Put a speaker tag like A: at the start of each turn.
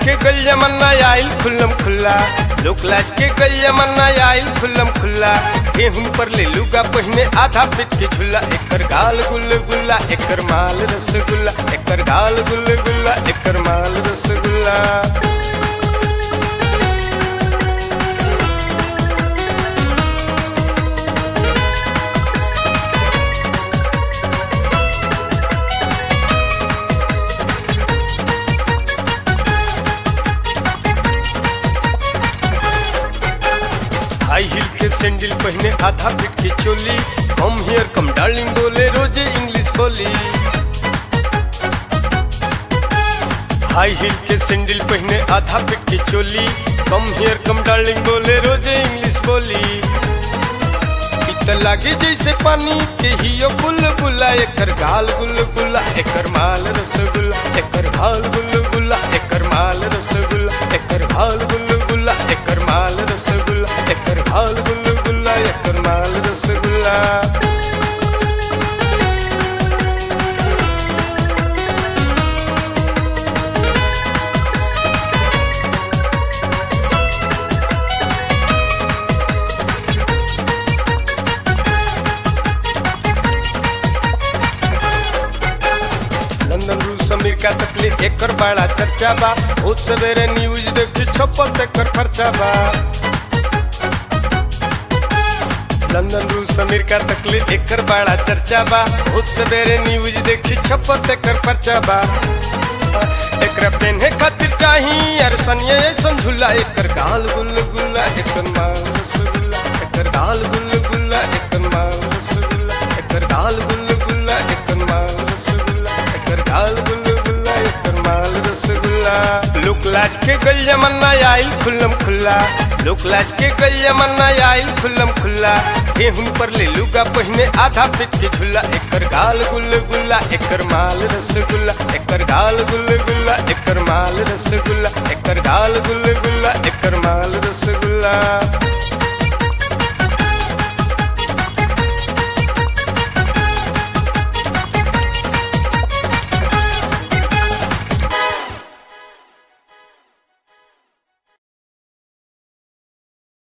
A: के गल जमाना आइल खुल्लम खुल्ला लोक लाज के गल जमाना आइल खुल्लम खुल्ला गेहूं पर ले लुगा पहिने आधा पिट के झुल्ला एकर गाल गुल गुल्ला एकर माल रसगुल्ला एकर गाल गुल गुल्ला एकर माल रसगुल्ला हाई हिल के सैंडल पहने आधा फिट की चोली कम हियर कम डार्लिंग बोले रोजे इंग्लिश बोली हाई हिल के सैंडल पहने आधा फिट की चोली कम हियर कम डार्लिंग बोले रोजे इंग्लिश बोली इत लागे जैसे पानी के हियो बुल बुला एकर गाल गुल गुला एकर माल रसगुल्ला एकर गाल गुल गुला एकर माल रसगुल्ला एकर गाल गुल गुला एकर माल रसगुल्ला एकर गाल गुल गुला एकर माल रसगुल्ला लंदन रूस अमेरिका तक ले एकर बड़ा चर्चा बा बहुत सवेरे न्यूज देखी छपल तेकर खर्चा बा लंदन रूस अमेरिका तक ले एकर बड़ा चर्चा बा बहुत सवेरे न्यूज देखी छपल तेकर खर्चा बा एकरा पेन्हे खातिर चाही यार सनिए ऐसन झूला एकर गाल गुल गुल्ला एकर माल रसगुल्ला एकर गाल गुल गुल्ला एकर माल रसगुल्ला एकर गाल गुल गुल्ला एकर माल रसगुल्ला एकर गाल गुल गुल्ला एकर माल रसगुल्ला लोक लाज के गल जमाना आइल खुल्लम खुल्ला लोक लाज के गल जमाना आइल खुल्लम खुल्ला गेहूं पर ले लुगा पहिने आधा पिट के झुल्ला एकर गाल गुल गुल्ला एकर माल रसगुल्ला एकर गाल गुल गुल्ला एकर माल रसगुल्ला एकर गाल गुल गुल्ला एकर माल रसगुल्ला